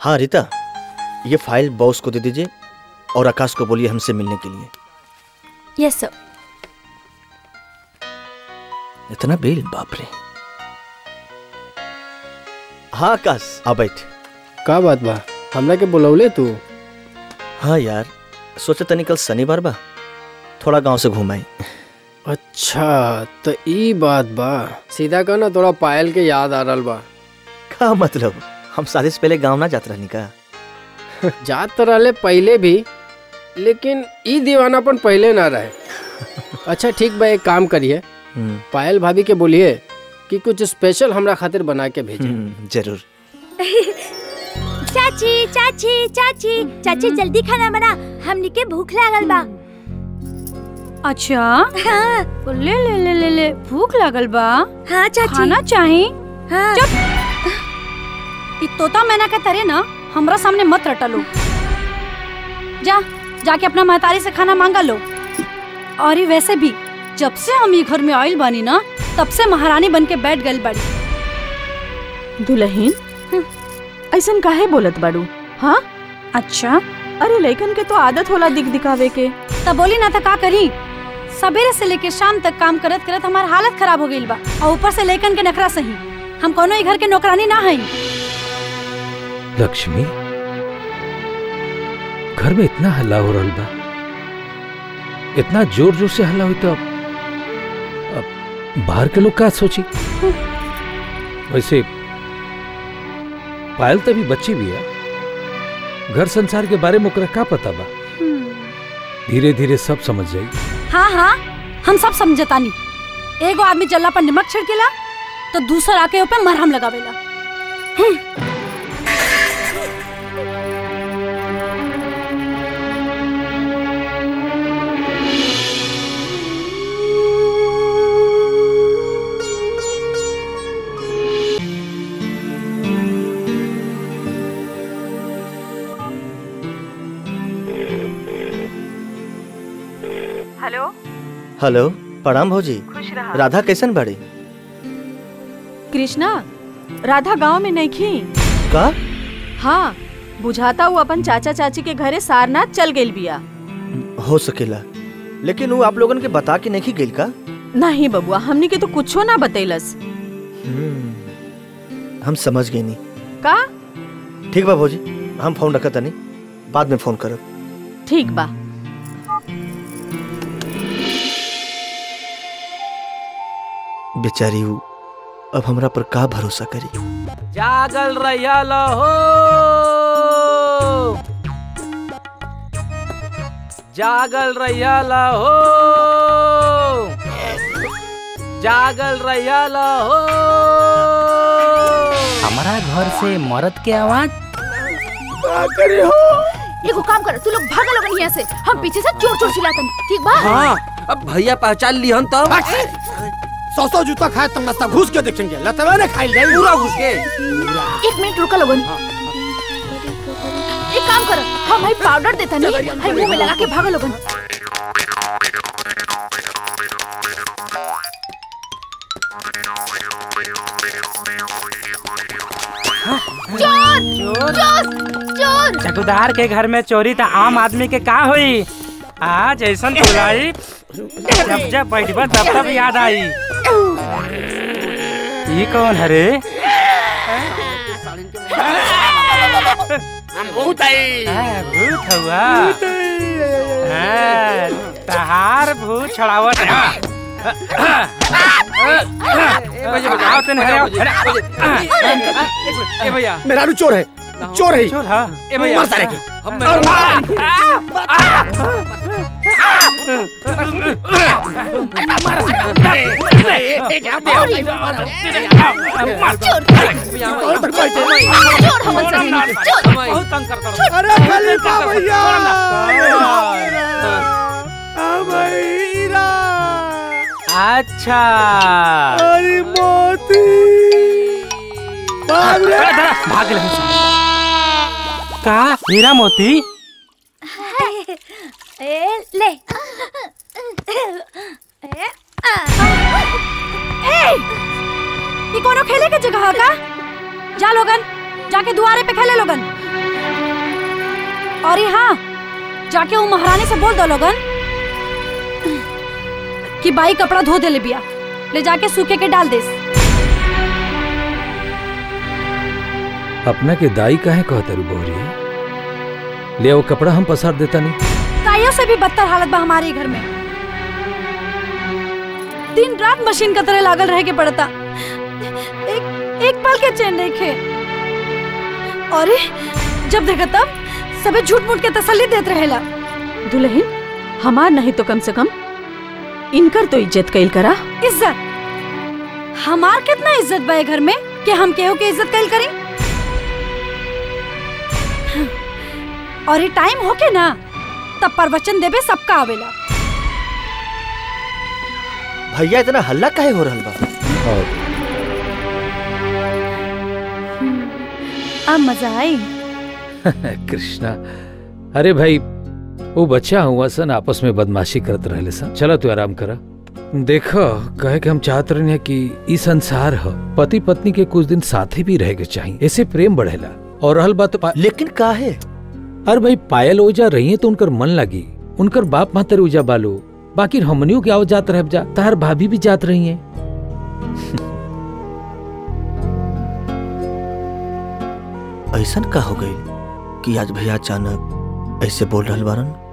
हाँ रीता ये file boss को दे दीजिए और आकाश को बोलिए हमसे मिलने के लिए यस सर इतना बिल बाप रे हाँ आकाश आ बैठ का बात बा हमरा के बुलौले तू हाँ यार सोचे तनी कल शनिवार बा थोड़ा गांव से घूम आई अच्छा तो ई बात बा सीधा कह ना थोड़ा पायल के याद आ रहल बा का मतलब हम शादी से पहले गांव ना जात रहनी का जात तो रहले पहले भी लेकिन ई दीवानापन पहले ना रहे अच्छा ठीक बा एक काम करिए हम्म, पायल भाभी के बोलिए कि कुछ स्पेशल हमरा खातिर बना के भेजे हम्म, जरूर चाची चाची चाची चाची जल्दी खाना बना हमनी के भूख लागल बा अच्छा हाँ ले ले ले ले ले भूख लागल बा हाँ चाची खाना चाही हाँ ई तोता मैना के तरह ना हमरा सामने मत रटलो जा जाके अपना महतारी से खाना मांगा लो और ये वैसे भी जब से हम ये घर में आइल बानी ना तब से महारानी बन के बैठ गई बड़ी दुल्हन ऐसन काहे बोलत बाड़ू हाँ अच्छा अरे लइकन के तो आदत होला दिख दिखावे के तब बोली ना तो का करी सवेरे से लेके शाम तक काम करत करत हमार हालत खराब हो गई बा और ऊपर से लेकन के नखरा सही हम कोनो ही घर के नौकरानी ना हई लक्ष्मी घर में इतना हल्ला हो रहा बा इतना जोर जोर से हल्ला हुई तो अब अब बाहर के लोग क्या सोची वैसे पायल तो भी बच्ची भी है घर संसार के बारे में ओकरा का पता बा धीरे धीरे सब समझ जाई हाँ हाँ हम सब समझतानी एगो आदमी जल्ला पर नमक छिड़केला तो दूसरा आके ऊपर मरहम लगावेला हेलो हेलो प्रणाम भौजी खुश रहा राधा कैसन बाड़ी कृष्णा राधा गांव में नहीं खी का हाँ बुझाता वो अपन चाचा चाची के घरे सारनाथ चल गइल बिया हो सकेला लेकिन वो आप लोगन के बता के नहीं गेल का नहीं बबुआ हमनी के तो कुछो ना बतैलस हम्म, हम समझ गए नहीं का ठीक बा भौजी हम फोन रखा तनी बाद में फोन करब ठीक बा बेचारी ऊ अब हमरा पर का भरोसा करी जागल रहिया लहो जागल रहिया लहो जागल रहिया लहो हमारा घर से मरद के आवाज एगो काम कर तू लोग भाग लोगन यहाँ से हम पीछे से चोर चोर चिल्लातन ठीक बा हाँ अब भैया पहचान लिहन तब सौ सौ जूता खाए तुम नाश्ता घुस के देखेंगे लतवा ने खाई जाए पूरा घुस के एक मिनट रुका लोगन एक काम कर हम भाई पाउडर देता नहीं हाई मुंह में लगा के भागो लोगन चोर चोर चोर चकुदार के घर में चोरी तो आम आदमी के का हुई आज ऐसा बुलाई जब जब बैठबा तब तब याद आई ये कौन है रे भूत आई हाँ, भूत हुआ हाँ, तहार भूत छड़ावत है आओ तन हरे आओ, हरे। ए भैया मेरा रू चोर है चोर है चोर हाँ ए भैया मार सारे के। हम और मार। और तक बैठे चोर हम सही चोर बहुत तंग करता रहो। अरे खलीफा भैया अच्छा अरे मोती भाग रे अरे धरा, भाग ले का हीरा मोती ए ले ए आ। ए ये कोनो खेले के जगह है का जा लोगन जाके दुआरे पे खेले लोगन और ये हाँ जाके वो महारानी से बोल दो लोगन कि बाई कपड़ा धो दे ले बिया ले जाके सूखे के डाल देस अपना के दाई काहे कहते रू बोहरी ले वो कपड़ा हम पसार देता नहीं ताइयों से भी बदतर हालत बा हमारे घर में दिन रात मशीन का तरह लागल रहे के पड़ता एक एक पल के चैन देखे और जब देखा तब सबे झूठ मूठ के तसल्ली देत रहेला दुल्हन हमार नहीं तो कम से कम इनकर तो इज्जत कैल करा इज्जत हमार कितना इज्जत बा ए घर में कि हम केहू के इज्जत कैल करें और ये टाइम होके ना तब प्रवचन देबे सबका आवेला भैया इतना हल्ला काहे हो रहल बा और अब मजा आई कृष्णा अरे भाई वो बच्चा हुआ सन आपस में बदमाशी करत रहले सन चला तू आराम करा देखो कहे कि हम चाहत रहे हैं कि ई संसार ह पति पत्नी के कुछ दिन साथे भी रहे के चाहिए ऐसे प्रेम बढ़ेला और रहल बात पा... लेकिन का है अरे भाई पायल ओजा रही है तो उनकर मन लगी उनकर बाप मातर ओजा बालो बाकी हमनियों के आओ जात रह जा तार भाभी भी जात रही हैं ऐसन का हो गई कि आज भैया अचानक ऐसे बोल रहल बारन